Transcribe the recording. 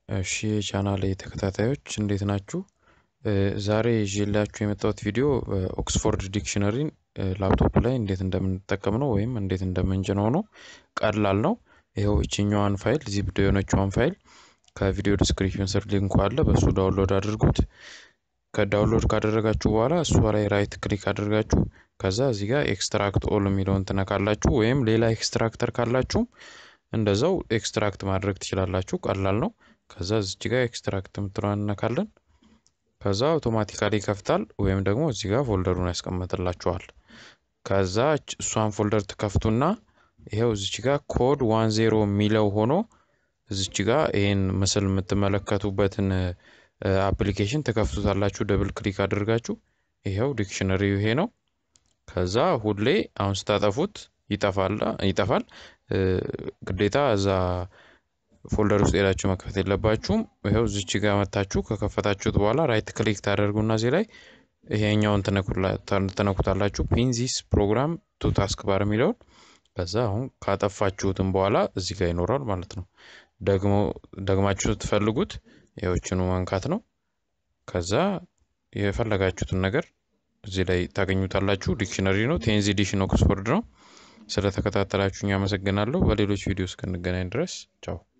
እሺ የቻናሌ ተከታታዮች እንዴት ናችሁ? ዛሬ ይዤላችሁ የመጣሁት ቪዲዮ ኦክስፎርድ ዲክሽነሪን ላፕቶፕ ላይ እንዴት እንደምንጠቀም ነው ወይም እንዴት እንደምንጭነው ነው። ቀላል ነው። ይኸው ይችኛዋን ፋይል ዚፕ የሆነችዋን ፋይል ከቪዲዮ ዲስክሪፕሽን ስር ሊንኩ አለ። በእሱ ዳውንሎድ አድርጉት። ከዳውንሎድ ካደረጋችሁ በኋላ እሷ ላይ ራይት ክሊክ አድርጋችሁ ከዛ እዚህ ጋር ኤክስትራክት ኦል የሚለውን ትነካላችሁ። ወይም ሌላ ኤክስትራክተር ካላችሁም እንደዛው ኤክስትራክት ማድረግ ትችላላችሁ። ቀላል ነው። ከዛ እዚች ጋር ኤክስትራክት የምትለዋን እነካለን። ከዛ አውቶማቲካሊ ይከፍታል። ወይም ደግሞ እዚህ ጋር ፎልደሩን ያስቀምጥላችኋል። ከዛ እሷን ፎልደር ትከፍቱና ይኸው እዚች ጋር ኮድ ዋን ዜሮ የሚለው ሆኖ እዚች ጋር ይህን ምስል የምትመለከቱበትን አፕሊኬሽን ትከፍቱታላችሁ። ደብል ክሊክ አድርጋችሁ ይኸው ዲክሽነሪው ይሄ ነው። ከዛ ሁሌ አሁን ስታጠፉት ይጠፋል። ግዴታ እዛ ፎልደር ውስጥ ሄዳችሁ መክፈት የለባችሁም። ይኸው እዚች ጋር መታችሁ ከከፈታችሁት በኋላ ራይት ክሊክ ታደርጉና እዚህ ላይ ይሄኛውን ትነኩታላችሁ። ፒንዚስ ፕሮግራም ቱ ታስክ ባር የሚለውን ከዛ አሁን ካጠፋችሁትም በኋላ እዚህ ጋር ይኖራል ማለት ነው። ደግሞ ደግማችሁ ስትፈልጉት ይኸውችኑ መንካት ነው። ከዛ የፈለጋችሁትን ነገር እዚህ ላይ ታገኙታላችሁ። ዲክሽነሪ ነው። ቴንዝ ኤዲሽን ኦክስፎርድ ነው። ስለተከታተላችሁኝ አመሰግናለሁ። በሌሎች ቪዲዮ እስክንገናኝ ድረስ ቻው።